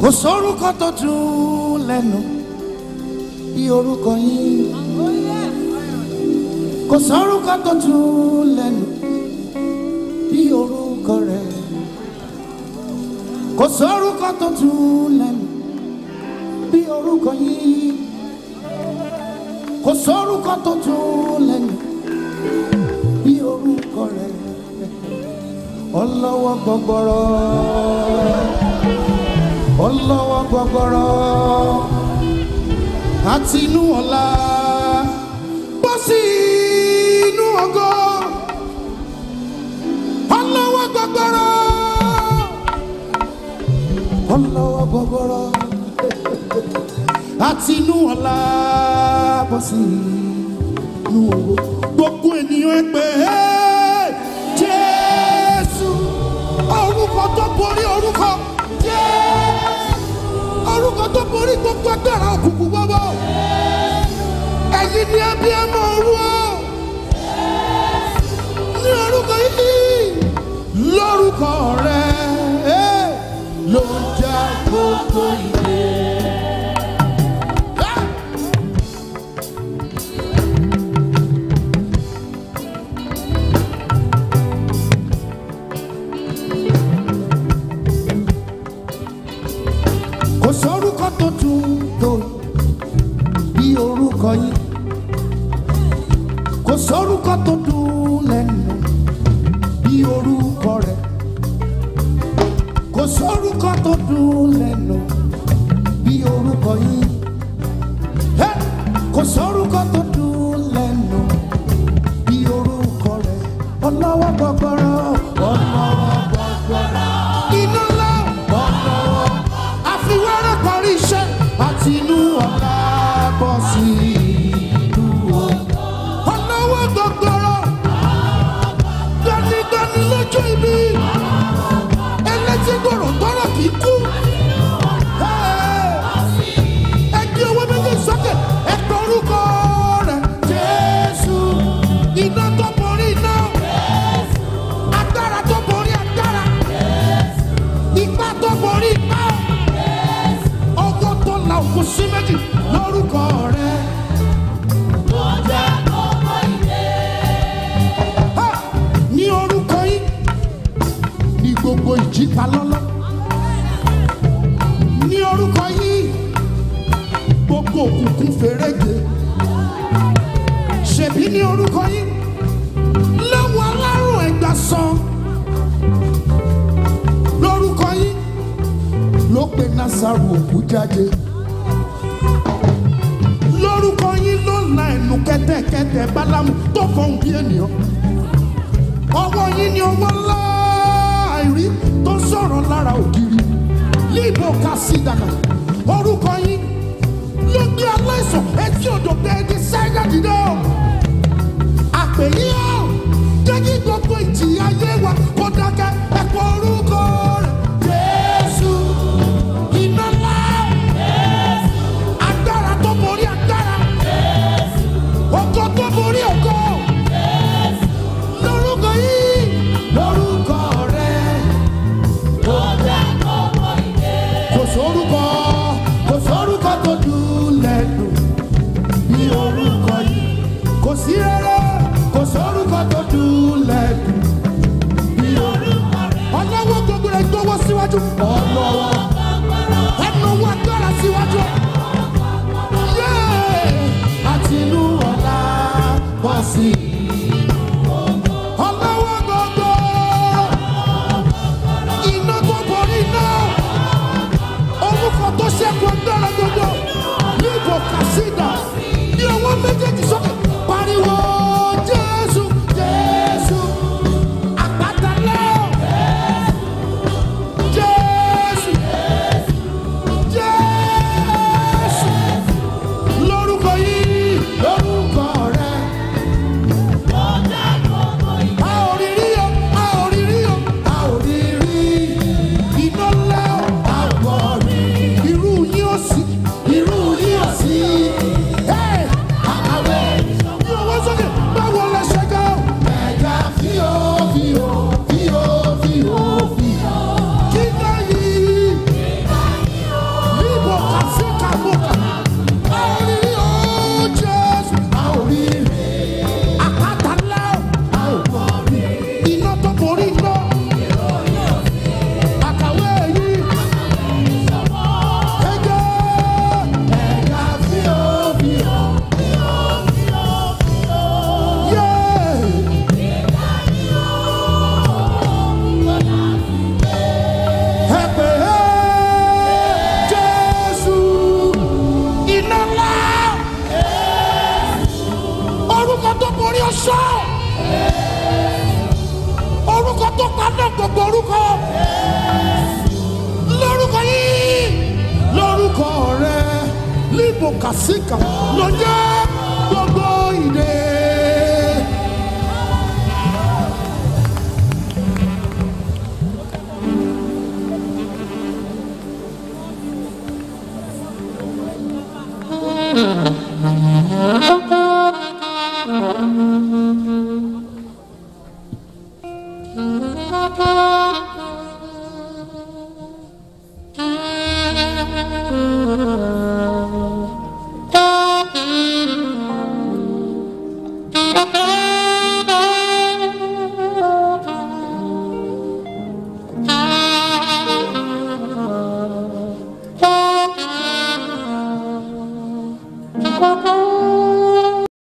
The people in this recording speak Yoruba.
kò sórúkọ tó dùn lẹ́nu bí orúkọ yín kò sórúkọ tó dùn lẹ́nu bí orúkọ rẹ̀ kò sórúkọ tó dùn lẹ́nu bí orúkọ yín kò sórúkọ tó dùn lẹ́nu bí orúkọ rẹ̀ ọlọ́wọ́ gbọgbọrọ ọlọ́wọ́ gbọgbọrọ àti inú ọ̀la bọ́ sí inú ògo ọlọ́wọ́ gbọgbọrọ ọlọ́wọ́ gbọgbọrọ àti inú ọ̀la bọ́ sí inú ògo gbogbo ènìyàn ẹ pé "Hey, Jésù orúkọ tó borí orúkọ orúkọ tó borí gbogbo agbára òkùnkùn gbogbo ẹ̀yin ni ẹbí ẹ mọ orú ọ ní orúkọ yìí lórúkọ rẹ eh, ló ń já gbogbo ìdè. Ah! kò sórúkọ tó dùn tó bí orúkọ yìí kò sórúkọ tó dùn lẹ́nu bí orúkọ rẹ̀ kò sórúkọ tó dùn lẹ́nu bí orúkọ yìí Hey! kò sórúkọ tó dùn lẹ́nu bí orúkọ rẹ̀ ọlọ́wọ́ gbọgbọrọ ọlọ́wọ́ gbọgbọrọ iná ńlá ọlọ́wọ́ àfiwẹ́rẹ́ parí iṣẹ́ àti inú ọ̀la bọ́ sí inú ọ̀la. ọlọ́wọ́ gbọgbọrọ gbanigbani lójú ibi ẹlẹ́tí gbọ̀rọ̀ tọrọ kì í kú. ẹgbẹ́ owó méjì sókè ẹgbẹ́ orúkọ rẹ̀ jésù iná tó borí iná agbára tó borí agbára ipá tó borí ipá ọgọ́ tó la òkú sí méjì lórúkọ rẹ̀. Ha! ní orúkọ yín ní gbogbo ìjìká lọ́lọ́ ní orúkọ yín gbogbo òkùnkùn fèrègé ṣèbí ní orúkọ yín lẹ́wọ̀n alárùn ẹ̀gbà san lórúkọ yín ló pe nasaru òkú jáde lórúkọ yín ló la ẹnu kẹ́tẹ́kẹ́tẹ́ bálámù tó fọhùn bí ènìyàn ọwọ́ yín ni ọwọ́ láàrí tó sọ̀rọ̀ lára ògiri líbo kásídàkà orúkọ yín ló gbé aláìsàn etí odò bẹ́ẹ̀ di sẹ́yà dìde o àpè yín o jẹ́ kí gbogbo ìjì ayé wa kó dákẹ́ ẹ̀pọ̀ orúkọ rẹ̀ jésù iná ńlá agbára tó borí agbára ògo tó borí ògo lórúkọ yìí lórúkọ rẹ kò sórúkọ kò sórúkọ tó dùn lẹ́nu bí orúkọ yìí kò sí rere kò sórúkọ tó dùn lẹ́nu bí orúkọ rẹ ọlọ́wọ́ gbogbo rẹ̀ gbọ́wọ́ síwájú ọlọ́wọ́ ẹnu wọn agbára síwájú yéé àti inú ọ̀la bọ́ sí i ọlọ́wọ́ gbogbo iná tó borí iná orúkọ tó ṣẹ́kù agbára gbogbo níbo kàṣídà ní ọwọ́ méjèèjì sókè pariwo jésù jésù àpáta náà jésù jésù lórúkọ yìí lórúkọ rẹ sọ orúkọ tó paná gbogbo orúkọ lórúkọ yìí lórúkọ rẹ líbo kàsíkà ló jẹ gbogbo ìdè. Thank